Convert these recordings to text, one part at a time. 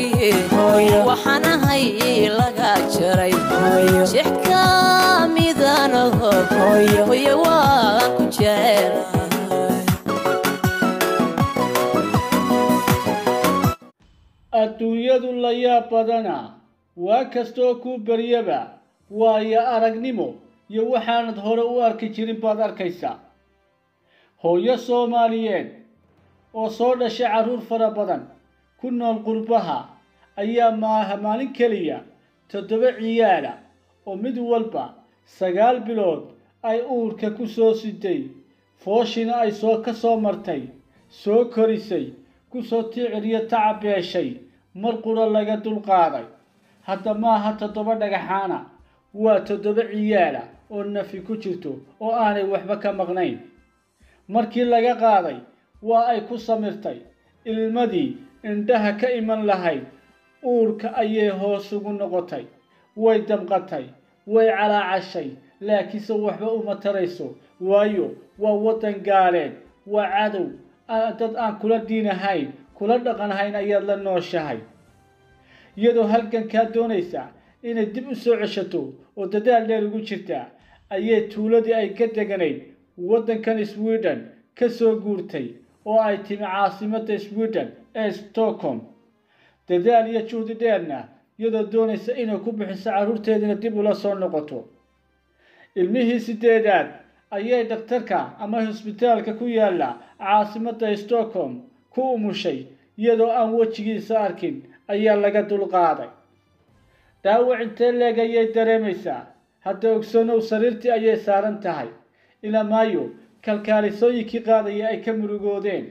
weeye waxaan ahay laga jaray jeex ka midanaho hooye waan ku jecelahay adduunyadu la yaab badana waa kastoo kuu beryaba waayo aragnimo iyo waxaanad hore u arki jirin baad arkaysaa hooyo soomaaliyeed oo soo dhashay carruur fara badan ku nool qurbaha ayaa maaha maalin keliya toddoba ciyaala oo mid walba sagaal bilood ay uurka ku soo siday fooshina ay soo ka soo martay soo korisay ku soo tiiciriyo tacabeeshay mar qura laga dulqaaday hadda maaha toddoba dhagaxaana waa toddoba ciyaala oo nafi ku jirto oo aanay waxba ka maqnayn markii laga qaaday waa ay ku samirtay ilmadii indhaha ka iman lahayd uurka ayay hoos ugu noqotay way damqatay way calaacashay laakiinse waxba uma tarayso waayo waa waddan gaaleed waa cadow dad aan kula diinahayn kula dhaqanhayn ayaad la nooshahay iyadoo halgankaa doonaysa inay dib u soo ceshato oo dadaal dheer ugu jirtaa ayay tuuladii ay ka deganayd waddankan sweden ka soo guurtay oo ay timi caasimadda sweden ee stockholm dadaal iyo juhdi dheerna iyadoo doonaysa inay ku bixiso carruurteediina dib ula soo noqoto ilmihii sideedaad ayay dhakhtarka ama hosbitaalka ku yaalla caasimadda stockholm ku umushay iyadoo aan wejigiisa arkin ayaa laga dulqaaday dhaawac intee leeg ayay dareemaysaa hadda ogsoonow sariirtii ayay saaran tahay ilaa maayo kalkaalisooyinkii qaadaya ay ka murugoodeen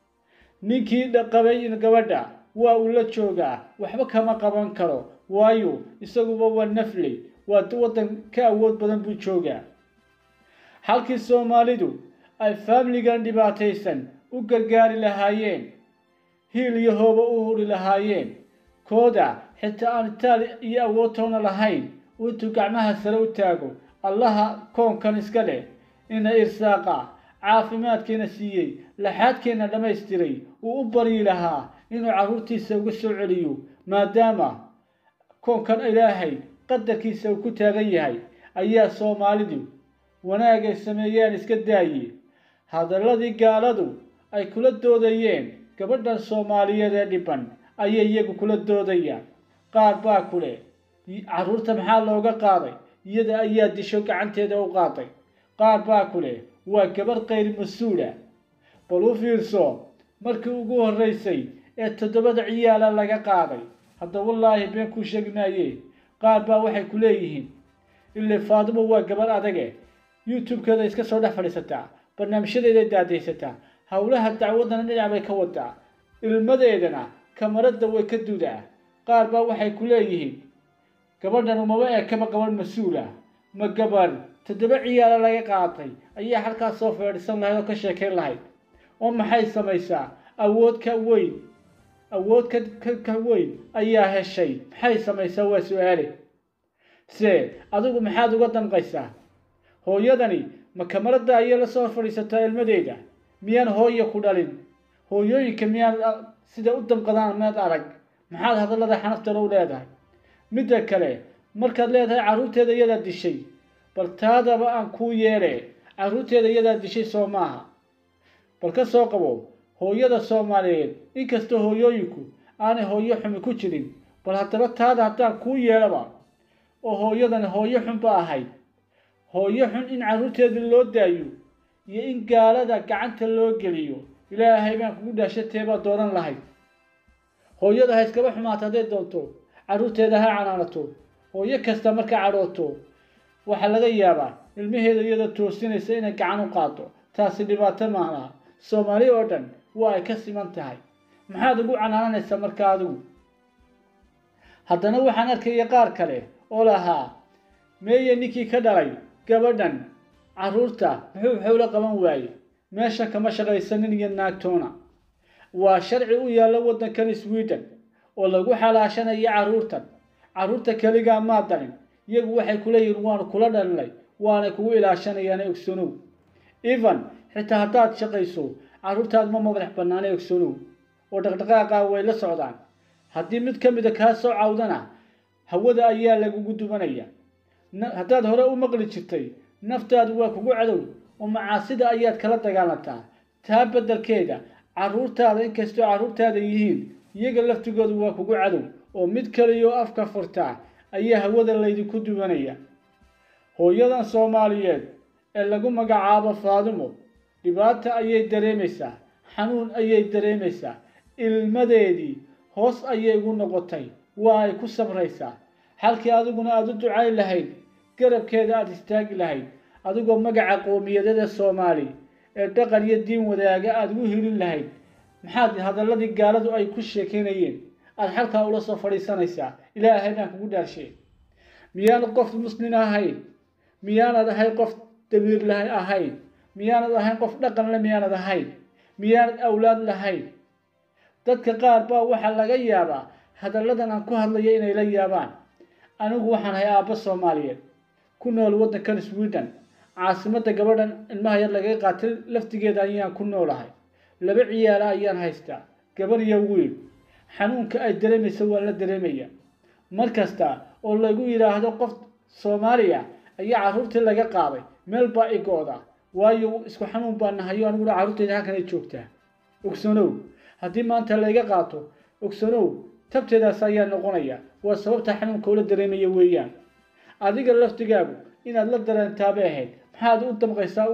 ninkii qabay gabadha waa uu la joogaa waxba kama qaban karo waayo isaguba waa nafley waa waddan ka awood badan buu joogaa halkii soomaalidu ay faamiligan dhibaataysan u gargaari lahaayeen hiil iyo hooba u huri lahaayeen kooda xitaa aan itaali iyo awoodtoona lahayn intuu gacmaha sare u taago allaha koonkan iska leh ina irsaaqa caafimaadkeena siiyey laxaadkeenna dhammaystiray uu u baryi lahaa inuu carruurtiisa uga soo celiyo maadaama koonkan ilaahay qadarkiisa uu ku taagan yahay ayaa soomaalidu wanaagay sameeyeen iska daaye hadalladii gaaladu ay kula doodayeen gabadhan soomaaliyeed ee dhiban ayay iyagu kula doodayaan qaar baa ku leh carruurta maxaa looga qaaday iyada ayaa disho gacanteeda u qaaday qaar baa ku leh waa gabarh kayr mas-uula bal u fiirso markii ugu horraysay ee toddobada ciyaala laga qaaday hadda wallaahi been kuu sheegi maaye qaar baa waxay ku leeyihiin ile faadimo waa gabarh adage youtube-keeda iska soo dhex fadhiisataa barnaamijyadeeday daadaysataa howlaha dacwadana dhinac bay ka wadaa ilmadeedana kamaradda way ka dudaa qaar baa waxay ku leeyihiin gabadhan umaba eekaba gabadh mas-uula ma gabadh toddoba ciyaala laga qaatay ayaa halkaas soo feedhisan lahayd oo ka sheekayn lahayd oo maxay samaysaa awood ka weyn awood ka ka weyn ayaa heshay maxay samaysaa waa su-aale se adigu maxaad uga damqaysaa hooyadani ma kamaradda ayay la soo fadhiisataa ilmadeeda miyaan hooya ku dhalin hooyooyinka miyaan sida u damqadaan meed arag maxaad hadallada xanaftara u leedahay midda kale markaad leedahay carruurteeda iyadaa dishay bal taadaba aan kuu yeele carruurteeda iyadaa dishay soo maaha bal ka soo qabo hooyada soomaaliyeed inkastoo hooyooyinku aanay hooyo xumi ku jirin bal haddaba taada haddaan kuu yeelaba oo hooyadani hooyo xun ba ahayd hooyo xun in carruurteedii loo daayo iyo in gaalada gacanta loo geliyo ilaahay baan kugu dhaashatee baad dooran lahayd hooyada ha iskaba xumaato hadday doonto carruurteeda ha canaanato hooyo kasta marka cadhooto waxaa laga yaabaa ilmaheeda iyada toosinaysa inay gacan u qaado taasi dhibaato maanaha soomaali oo dhan waa ay ka siman tahay maxaad ugu canaananaysaa marka adigu haddana waxaan arkaya qaar kale oo lahaa meeye ninkii ka dhalay gabadhan carruurta muxuu xowlo qaban waaye meesha kama shaqaysanin iyo naagtoona waa sharci u yaalla waddankan sweden oo lagu xalaashanayo carruurtan carruurta keligaa maa dalin iyagu waxay ku leeyihiin waanu kula dhalinay waanay kugu ilaashanayaan ogsanow evan xitaa haddaad shaqayso carruurtaad ma madax bannaana ogsanow oo dhaqdhaqaaqa way la socdaan haddii mid ka mida kaa soo cawdana hawada ayaa lagugu dubanaya haddaad hore u maqli jirtay naftaadu waa kugu cadow oo macaasida ayaad kala dagaalantaa taa beddelkeeda carruurtaada inkastoo carruurtaada yihiin iyaga laftigoodu waa kugu cadow oo mid kaliyaoo afka furtaa ayaa hawada laydinku dubanaya hooyadan soomaaliyeed ee lagu magacaabo faadimo dhibaata ayay dareemaysaa xanuun ayay dareemaysaa ilmadeedii hoos ayay ugu noqotay waa ay ku sabraysaa halkii adiguna aada u ducayn lahayd garabkeeda aada istaagi lahayd adigoo magaca qoomiyadada soomaali ee dhaqan iyo diin wadaaga aada ugu hilin lahayd maxaad hadalladii gaaladu ay ku sheekaynayeen aada xalkaa ula soo fadhiisanaysaa ilaahay baan kugu dhaarshe miyaanad qof muslin ahayn miyaanad ahayn qof dabiir laha ahayn miyaanad ahayn qof dhaqan le miyaanad ahayn miyaanad awlaad lahayn dadka qaar baa waxaa laga yaabaa hadalladan aan ku hadlayo inay la yaabaan anigu waxaan ahay aabbo soomaaliyeed ku nool waddankan sweden caasimadda gabadhan ilmaha yar lagaga qaatay laftigeeda ayaan ku noolahay laba ciyaala ayaan haystaa gabar iyo wiil xanuunka ay dareemaysa waa la dareemaya mar kasta oo lagu yidhaahdo qof soomaaliya ayaa carruurtii laga qaaday meel baa igooda waayo isku xanuun baa nahayo aniguna carruurteyda halkan ay joogtaa ogsanow haddii maanta layga qaato ogsanow tabteedaas ayaa noqonaya waa sababta xanuunka ula dareemaya weeyaan adiga laftigaagu inaad la dareentaabay ahayd maxaad u damqaysaa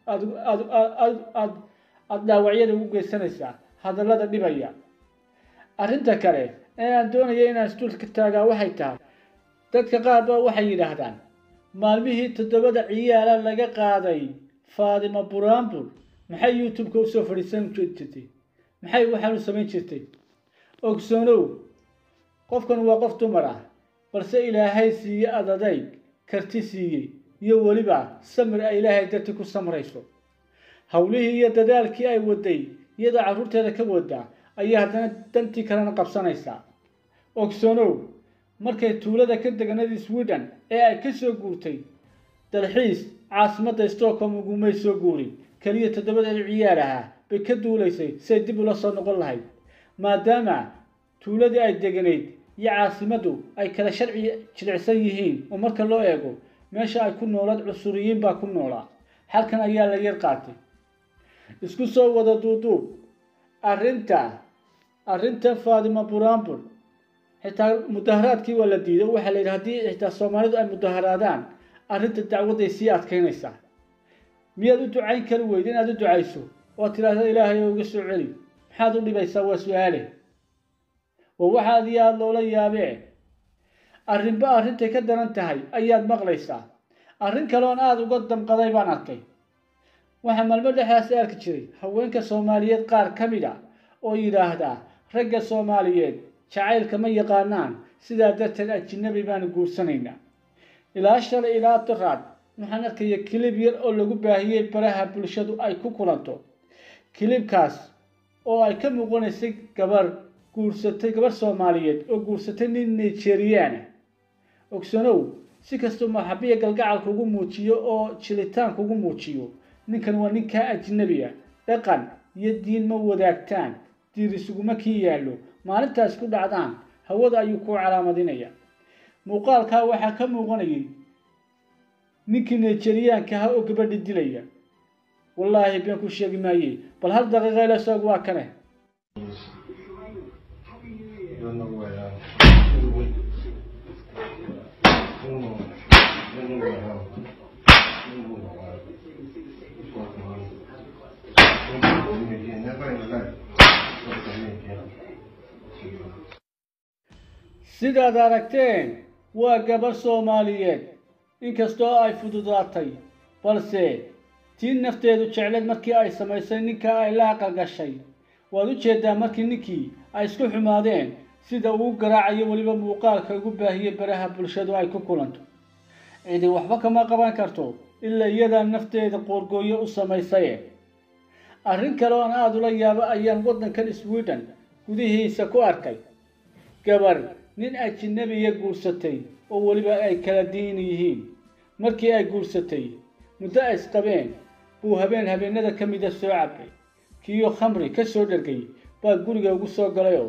aad dhaawacyada ugu geysanaysaa hadallada dhibaya arrinta kale ee aan doonaya inaan isduulka taagaa waxay tahay dadka qaar baa waxay yidhaahdaan maalmihii toddobada ciyaala laga qaaday faadimo buraanbur maxay youtube-ka usoo fadhiisan jirtay maxay waxaanu samayn jirtay ogsoonow qofkan waa qof dumar ah balse ilaahay siiye adadayg karti siiyey iyo weliba samir ay ilaahay darti ku samrayso howlihii iyo dadaalkii ay waday iyadoo carruurteeda ka wadaa ayaa haddana dantii kalena qabsanaysaa ogsoonow markay tuulada ka deganadii sweden ee ay ka soo guurtay dalxiis caasimadda stockholm ugumay soo guurin keliya toddobadeeda ciyaar ahaa bay ka duulaysay say dib ula soo noqon lahayd maadaama tuuladii ay deganayd iyo caasimaddu ay kala sharci jilicsan yihiin oo marka loo eego meesha ay ku noolaad cusuriyiin baa ku noolaa halkan ayaa la yar qaatay isku soo wada duuduub arrinta arrinta faadima buraanbur xitaa mudaharaadkii waa la diiday oo waxaa la yidhi haddii xitaa soomaalidu ay mudaharaadaan arrinta dacwadday sii adkaynaysaa miyaad u ducayn kari weyda inaad u ducayso oo tidhaahda ilaahay oo uga soo celi maxaad u dhibaysaa waa su-aale waa waxaad iyo aada loola yaabee arrinba arrintay ka daran tahay ayaad maqlaysaa arrin kaleoon aada uga damqaday baan arkay waxaa maalmo dhexdaasi arki jiray haweenka soomaaliyeed qaar ka mid a oo yidhaahdaa ragga soomaaliyeed jacaylka ma yaqaanaan sidaa darteed ajinabi baanu guursanaynaa ilaa shalay ilaa daraad waxaan arkaya kilib yar oo lagu baahiyey baraha bulshadu ay ku kulanto kilibkaas oo ay ka muuqanaysay gabar guursatay gabar soomaaliyeed oo guursatay nin nigeriana ogsanow si kastoo maxabiya galgacal kugu muujiyo oo jilitaan kugu muujiyo ninkan waa ninkaa ajnabi a dhaqan iyo diin ma wadaagtaan diir isuguma kii yaallo maalintaas ku dhacdaan hawada ayuu kuu calaamadinaya muuqaalkaa waxaa ka muuqanayay ninkii nigeriyaanka ahaa oo gabadhi dilaya wallaahi been ku sheegi maaye bal hal daqiiqa ila soog waa kane sidaad aragteen waa gabar soomaaliyeed inkastoo ay fududaatay balse tii nafteedu jecleed markii ay samaysay ninka ay la aqalgashay waad u jeedaa markii ninkii ay isku xumaadeen sida uu garaacayo weliba muuqaalka ugu baahiyey baraha bulshadu ay ku kulanto cidi waxba kama qaban karto ilaa iyadaa nafteeda qoorgooyo u samaysaye arrin kale oon aada ula yaabo ayaan waddankan sweden gudihiisa ku arkay gabar nin ajinabiya guursatay oo weliba ay kala diin yihiin markii ay guursatay muddo ay isqabeen buu habeen habeenada ka mida soo cabay kiyo khamri ka soo dhergay baa guriga ugu soo galayoo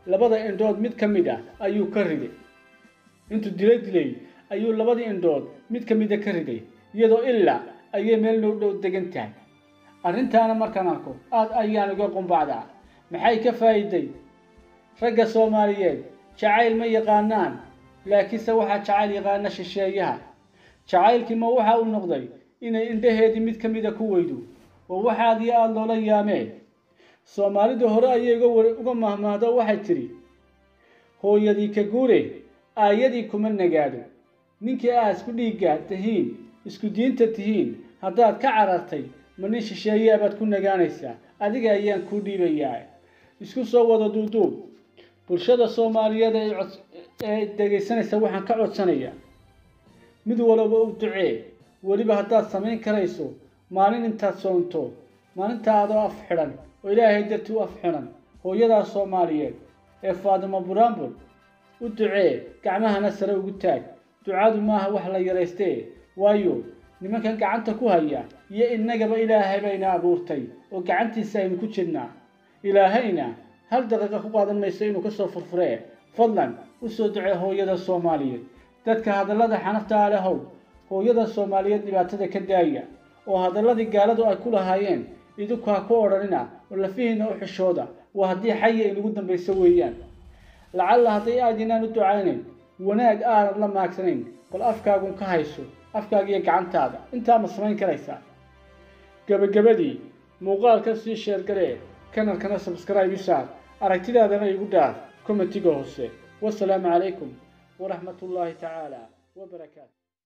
labada indhood mid ka mid ah ayuu ka riday intuu dilay dilay ayuu labadii indhood mid ka mida ka riday iyadoo ilaa ayay meel noo dhow degan tahay arrintaana markaan arko aad ayaan uga qumbacdaa maxay ka faa'iiday ragga soomaaliyeed jacayl ma yaqaanaan laakiinse waxaa jacayl yaqaana shisheeyaha jacaylkii ma waxa uu noqday inay indhaheedii mid ka mida ku weydo oo waxaad iyo aada loola yaameen soomaalidu hore ayay uga mahmaahdo waxay tidhi hooyadii ka guure aayadii kuma nagaado ninkii aad isku dhiigga tihiin isku diinta tihiin haddaad ka carartay ma nin shisheeyaa baad ku nagaanaysaa adiga ayaan kuu dhiibayaa isku soo wada duuduub bulshada soomaaliyeed ee dhegaysanaysa waxaan ka codsanayaa mid walaba u ducee weliba haddaad samayn karayso maalin intaad soonto maalintaa adoo af xidhan oo ilaahay dartii u af xidhan hooyadaa soomaaliyeed ee faadimo buraanbur u ducee gacmahana sare ugu taag ducadu maaha wax la yaraystee waayo nimankan gacanta ku haya iyo innagaba ilaahay bayna abuurtay oo gacantiisa aynu ku jirnaa ilaahayna hal daqiiqa ku qaadan mayso inuu kasoo furfuree fadlan u soo ducee hooyada soomaaliyeed dadka hadallada xanafta lehow hooyada soomaaliyeed dhibaatada ka daaya oo hadalladii gaaladu ay ku lahaayeen idinku ha ku odhanina oo lafihiina u xishooda waa haddii xaya inugu dambayso weeyaan lacalla hadday aadinaan u ducaynayn wanaag aanad la maagsanayn bal afkaagun ka hayso afkaagiiyo gacantaada intaa ma samayn karaysaa gebagabadii muuqaalka sii sheergaree kanalkana sabscribe isaar aragtidaadana igu dhaaf kommentiga hoose wasalaamu calaykum waraxmat ullaahi tacaala wabarakaatu